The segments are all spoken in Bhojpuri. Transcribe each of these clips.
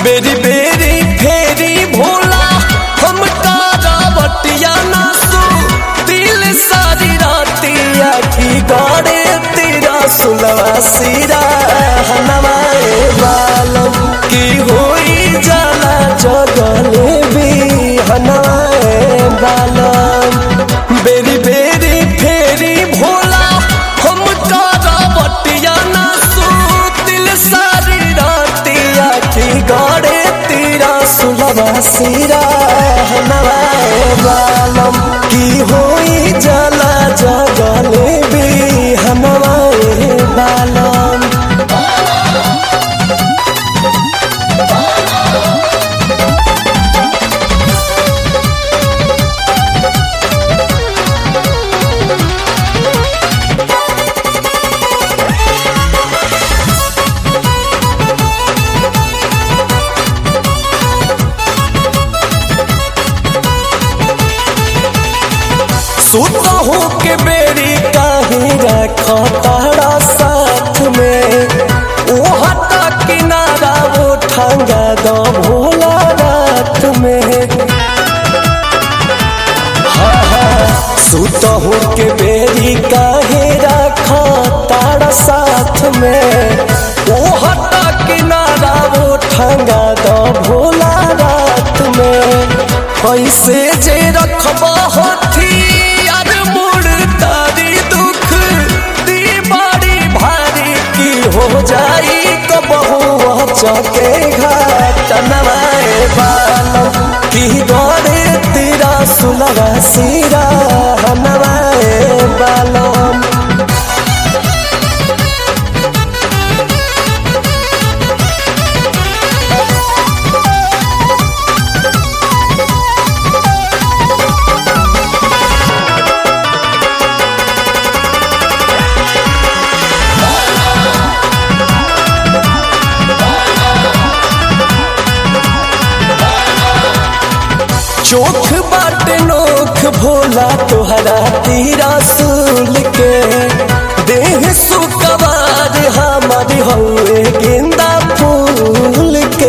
बेरी बेरी फेरी भोला हम कारावटिया नासु दिल सारी रातिया की गाड़े तेरा सुलवा सिरा हनवाए बालम की होई जाला जगले भी हनवाए बालम बेरी बेरी फेरी भोला हम कारावटिया नासु दिल सारी रातिया की गाड़े तेरा सुलवा सिरा हनवाए बालम की होई जाला जगले भी हनवाए बालम सुता हो के बेरी काहे रखा तारा साथ में ओ हटा किनारा वो ठंगा दो भोला रात में हाँ हाँ सुता हो के बेरी काहे रखा तारा साथ में ओ हटा किनारा वो ठंगा दो भोला रात में कैसे जे रखबा होती यार मोड़ तारी दुख दी बड़ी भारी की हो जाई कबहू चौके घाट नवाए बालम की गौरे तेरा सुलवा सिरा नवाए बालम चोख बाट नोख भोला तोहरा तीरा सूल के देह सुकवार हमार हौए गेंदा फूल के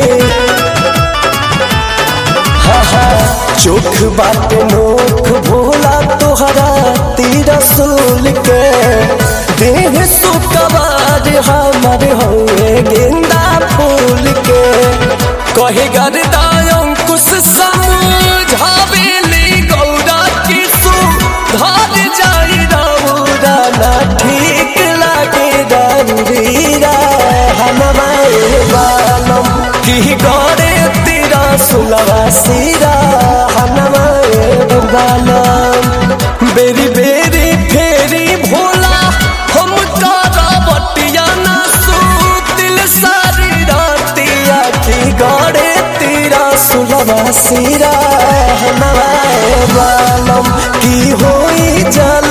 हा हा चोख बाट नोख भोला तोहरा तीरा सूल के देह सुकवार हमार हौए गेंदा फूल के कहे गरदा अंकुश समझावेली गौरा किसु धार जाई राउरा ना ठीक लागे दारुरीरा हनवाए बालम की गौरे तेरा सुलवा सिरा हनवाए बालम बेरी बेरी फेरी भोला हम कारावटिया ना सू दिल सारी रातिया की गौरे तेरा सुलवा सिरा नवाए बालम की होई जल